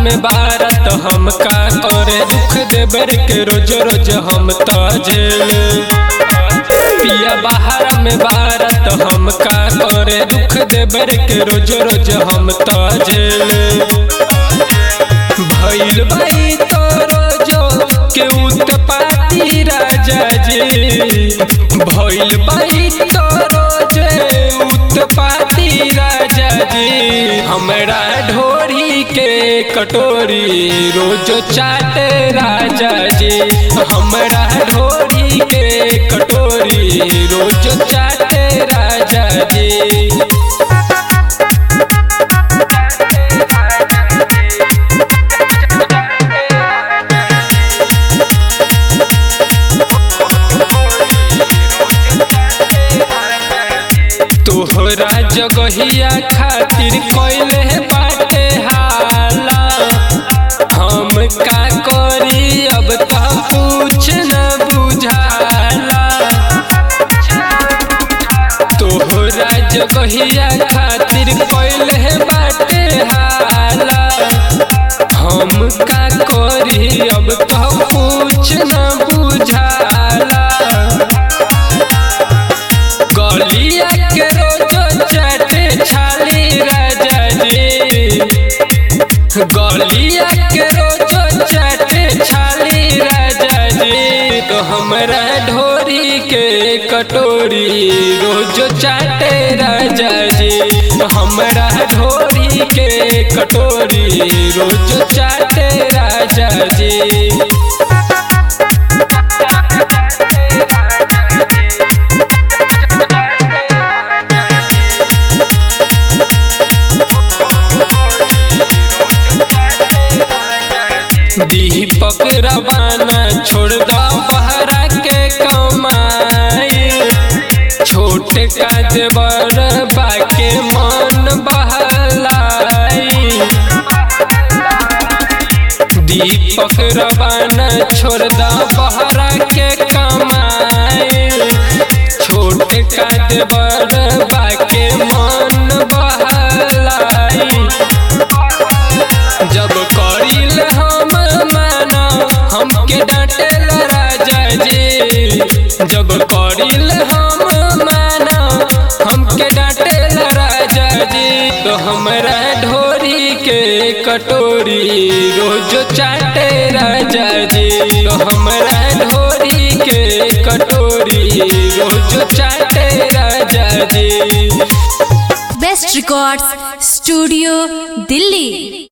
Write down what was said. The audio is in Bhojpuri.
में बारत हम का करे दुख देवर के रोज रोज हम ताजेल पिया बाहर में बारत हम का करे दुख देवर के रोज रोज हम ताजेल भइल बाई तो रोजो के उत्पाती राजा जी भइल बाई तो रोजे उत्पाती राजा जी हमरा ढोरी के कटोरी रोज चाटे राजा जी हमरा ढोरी के कटोरी रोज चाटे राजा जी तोहरा जगहिया खातिर कोइले बाटे हाला हम का करी अब त कुछ न बुझाला तोहरा जगहिया खातिर कोइले बाटे हाला हम का करी अब त कुछ न बुझाला गलिया के रोज चाटे छाली राजा जी गलिया के रोज चाटे छाली राजा जी तो हमरा ढोरी के कटोरी रोज चाटे राजा जी हमरा ढोरी के कटोरी रोज चाटे राजा जी दीपक रवाना छोड़ दो बहरा के कमाई छोट का देवर बाके मन बहलाई दीपक रवाना छोड़ दो बहरा के कमाई छोट का देवर बाके मन बहलाई जब करिल हम माना हमके डांटेल राजा जी जब करिल हम माना हमके डांटेल राजा जी तो हमरा ढोरी के कटोरी रोज चाटे राजा जी तो हमरा ढोरी के कटोरी रोज चाटे राजा जी बेस्ट रिकॉर्ड्स स्टूडियो दिल्ली